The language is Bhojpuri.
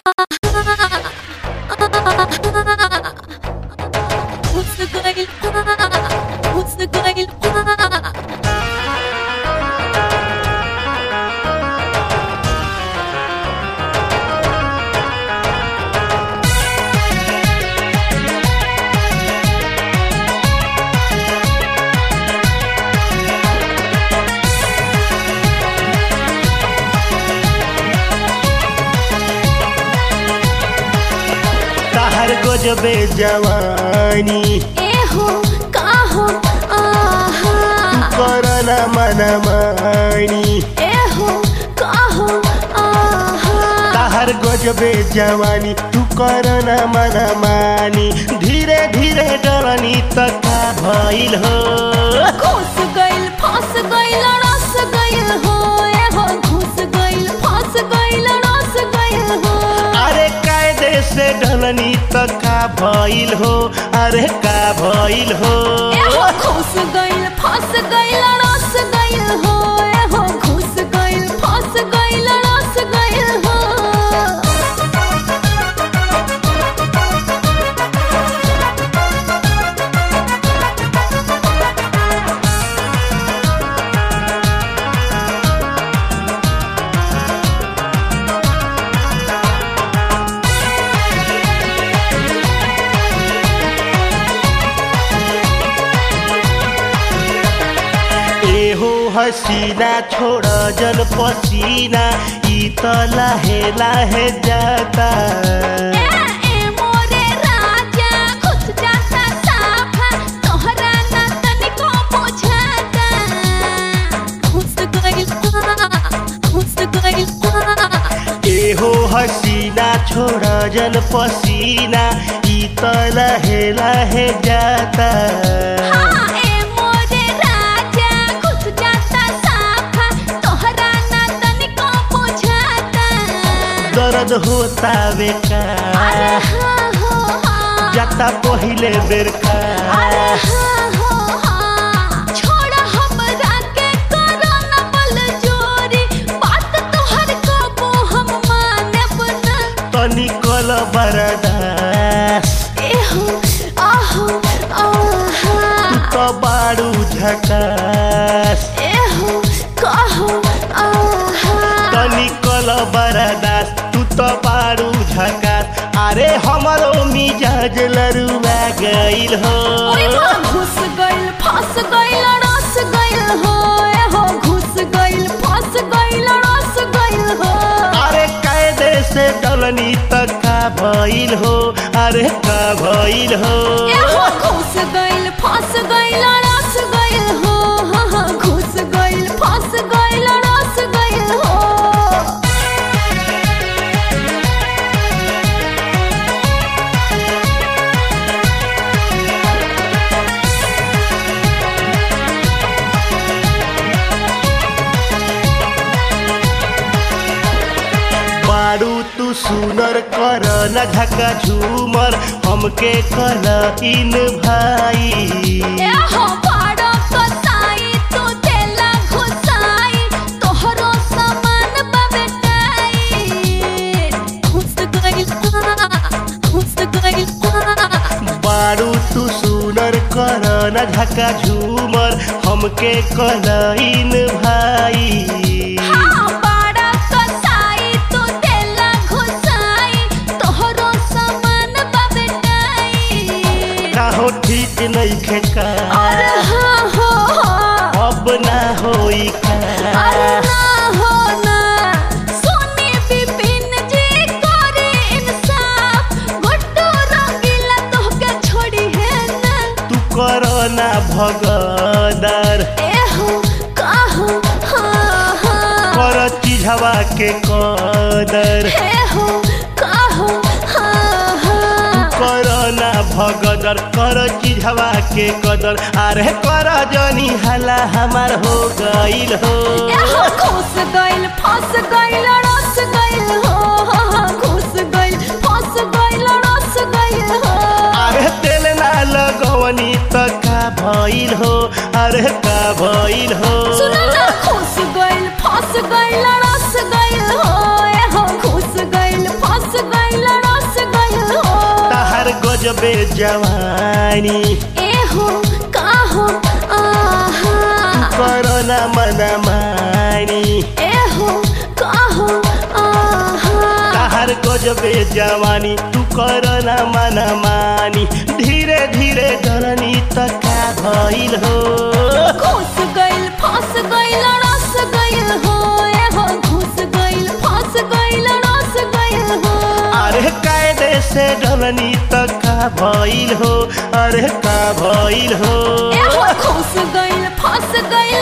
What's the good? What's the good? ताहर गजबे जवानी एहो काहो आहा करना मनमानी एहो काहो आहा ताहर गजबे जवानी तू करना मनमानी धीरे धीरे डरनी तका भइल हो घुस गइल फंस गइल रस गइल हो एहो घुस गइल फंस गइल रस गइल हो अरे कायदे से डलनी तका भइल हो अरे का भइल हो एहो घुस गइल फंस गइल रस गइल हो एहो घुस गइल फंस गइल रस गइल हो एहो हसीना छोड़ जन पसीना ई त लाहे लाहे जाता ए ए मोरे राजा घुस जाता साफा तोहरा ना तनिको बुझाता घुस गइल घुस गइल एहो हसीना छोड़ जन पसीना ई त लाहे लाहे जाता हाँ ए मोरे राजा घुस जाता साफा तोहरा ना तनिको बुझाता दर्द होता बेका अरे हाँ हो हाँ जाता पहिले बेर का अरे हाँ हो हाँ छोड़ हमरा के करो न बल जोरी बात तोहर कबो हम मानब ना तनी कल बरदास एहो आहो आहा त बाडू झकास एहो कहो आहा तनी कल बरदास तू त बाडू झकास अरे हमरो मिजाज लरुआ गइल हो ओए माँ घुस गइल फंस गइल रस गइल हो एहो घुस गइल फंस गइल रस गइल हो अरे कायदे से डलनी त का भइल हो अरे का भइल हो एहो घुस गइल फंस गइल रस गइल हो हाँ हाँ घुस गइल फंस गइल रस गइल हो बारू तू सुनर कर न झका झूमर हमके कल इन भाई एहो पाड़ो कसाई तू देला घुसाई तोहरो सामान बबेटाई घुस गइल घुस गइल बारू तू सुनर कर न झका झूमर हमके कल इन भाई हाँ पाड़ा कसाई तू देला घुसाई तोहरो सामान बबेटाई काहो ठीक नहीं खेका अरे हाँ हो हाँ अब ना होई अरे का ना हो ना सोनी बिपिन जी करे इंसाफ गुड्डू रंगीला तोहके छोड़ी है ना तू कर ना भगदर एहो काहो हाँ हाँ कर चिझवा के कदर एहो काहो हाँ हाँ कर ना भगदर कर चिझवा के कदर अरे कर जनी हला हमार हो गइल हो एहो घुस गइल फंस गइल रस गइल हो हाँ हाँ घुस गइल फंस गइल रस गइल हो अरे तेल ना लगवनी त का भइल हो अरे का भइल हो सुनो ना घुस गइल फंस गइल रस गइल हो एहो घुस गइल फंस गइल गजबे जवानी एहो काहो आहा करना मन मानी एहो काहो आहा ताहर गजबे जवानी तू करना मन मानी धीरे धीरे डरनी त का भइल हो घुस गइल फंस गइल रस गइल हो एहो घुस गइल फंस गइल रस गइल हो अरे कायदे से डरनी त का भइल हो अरे का भइल हो एहो घुस गइल फंस गइल